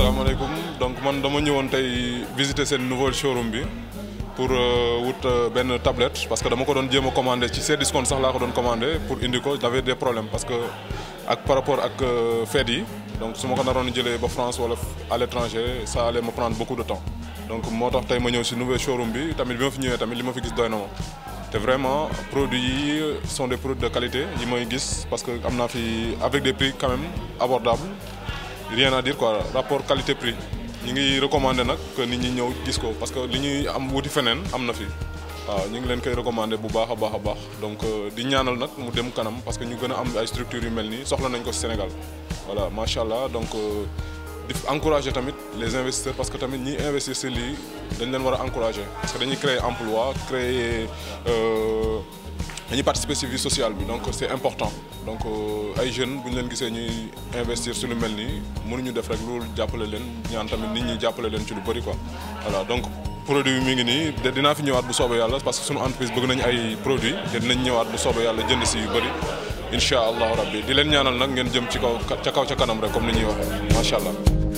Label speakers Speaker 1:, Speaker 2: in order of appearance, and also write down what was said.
Speaker 1: salaamaaleykum donc man dama ñëwoon tey visiter seen nouveau showroom bi pour wut benn tablette parce que dama ko doon jéem a commandé ci seen discount sax laa ko doon commandé pour indi ko j'avais des problèmes parce que ak par rapport ak fête yi donc su ma ko naroon jëlee ba France wala à l'étranger ça allait me prendre beaucoup de temps donc moo tax tey ma ñëw si nouveau showroom bi tamit bi ma fi ñëwee tamit li ma fi gis doy na ma te vraiment produits yi sont des produits de qualité yi may gis parce que am naa fi avec des prix quand même abordables rien à dire quoi rapport qualité prix ñi ngi recommander nag que nit ñi ñëw gis ko parce que li ñuy am wuti feneen am na fi waaw ñu ngi leen koy recommander bu baax a baax a baax donc di ñaanal nag mu dem kanam parce que ñu gën a am ay structures yu mel nii soxla nañ ko ci Sénégal voilà macha allah donc di encourager tamit les investisseurs parce que tamit ñi investir ci lii dañ leen war a encourager parce que dañuy créer emploi créer dañuy participer ci vie sociale bi donc c'est important donc ay jeunes bu ñu leen gisee ñuy investir ci lu mel nii mënuñu def rek loolu jàppale leen ñaan tamit nit ñi jàppale leen ci lu bari quoi voilà donc produit bi mi ngi nii de dinaa fi ñëwaat bu soobee yàlla parce que sunu entreprise bëgg nañu ay produits te dinañ ñëwaat bu soobee yàlla jënd ci yu bari incha allahu rabbi di leen ñaanal nag ngeen jëm ci kaw ca kaw ca kanam rek comme ni ñuy waxee macha allah.